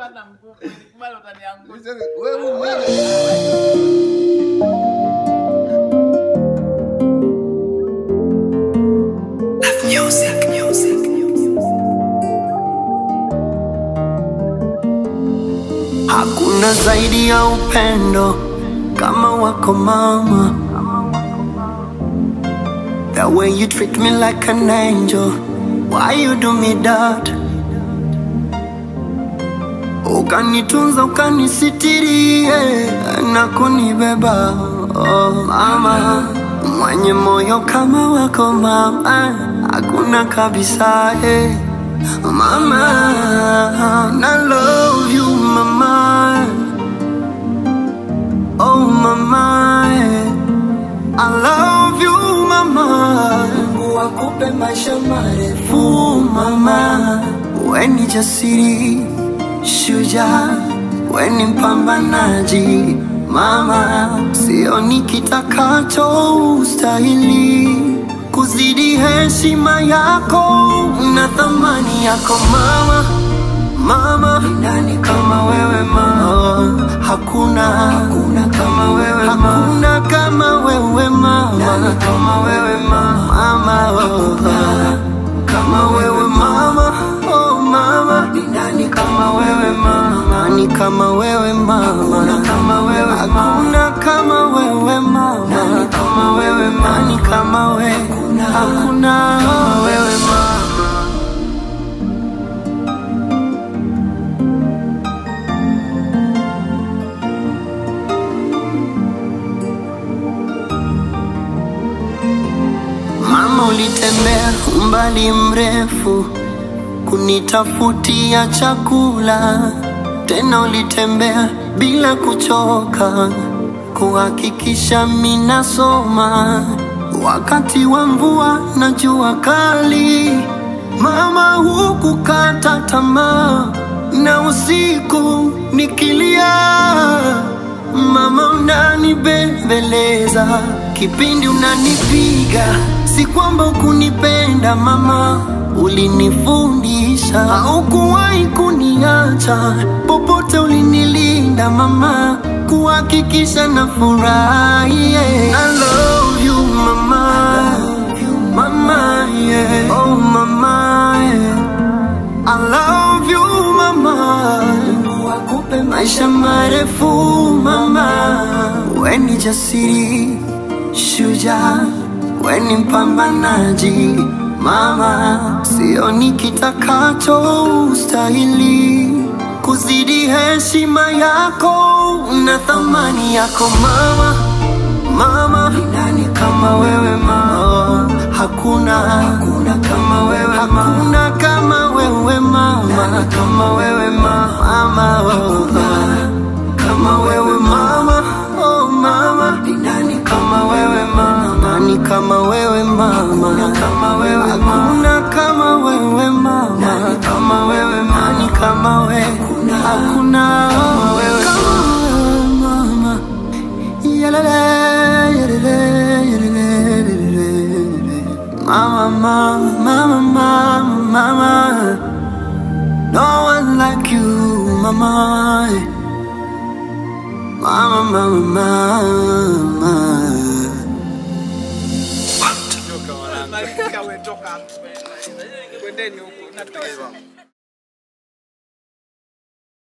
hata nguvu. Nikubali utaniangusha. Wewe mwenyewe Music, music, Hakuna zaidi ya upendo kama wako mama. The way you treat me like an angel, why you do me that? Ukanitunza, ukanisitiri yeah, na kunibeba oh, mama mwenye moyo kama wako mama, hakuna kabisa eh. Mama, I love you, mama. Oh, mama, I love you, mama. Mungu akupe maisha marefu, mama. We ni jasiri, shujaa, we ni mpambanaji, mama. Sioni kitakacho ustahili kuzidi heshima yako na thamani yako mama mama nani kama wewe mama hakuna hakuna kama wewe mama hakuna kama wewe mama nani kama wewe mama mama hakuna kama wewe mama oh mama ni nani kama wewe mama nani kama wewe mama hakuna kama wewe mama hakuna kama wewe mama nani kama wewe mama nani kama wewe hakuna hakuna kama wewe mama Mama, ulitembea umbali mrefu kunitafutia chakula, tena ulitembea bila kuchoka kuhakikisha minasoma wakati wa mvua na jua kali. Mama, hukukata tamaa na usiku nikilia Mama unanibembeleza kipindi unanipiga, si kwamba ukunipenda mama, ulinifundisha, haukuwahi kuniacha popote, ulinilinda mama, kuhakikisha na furahi. Yeah. I love you mama, mama yeah. oh mama yeah. I love you mama, Mungu akupe maisha marefu mama. We ni jasiri, shujaa, we ni mpambanaji mama. Sioni kitakacho ustahili kuzidi heshima yako na thamani yako mama mama ni nani kama wewe mama hakuna hakuna kama wewe mama hakuna kama wewe mama nani kama wewe mama mama hakuna kama wewe mama oh mama ni nani kama wewe mama nani kama wewe mama hakuna kama wewe mama hakuna kama wewe mama nani kama wewe mama nani kama wewe hakuna hakuna kama wewe mama Yalele, yalele, yalele, yalele. Mama, mama, mama, mama, mama. No one like you, mama. Mama, mama, mama. Malika we toka hapo. Kwendeni huko. Natosha.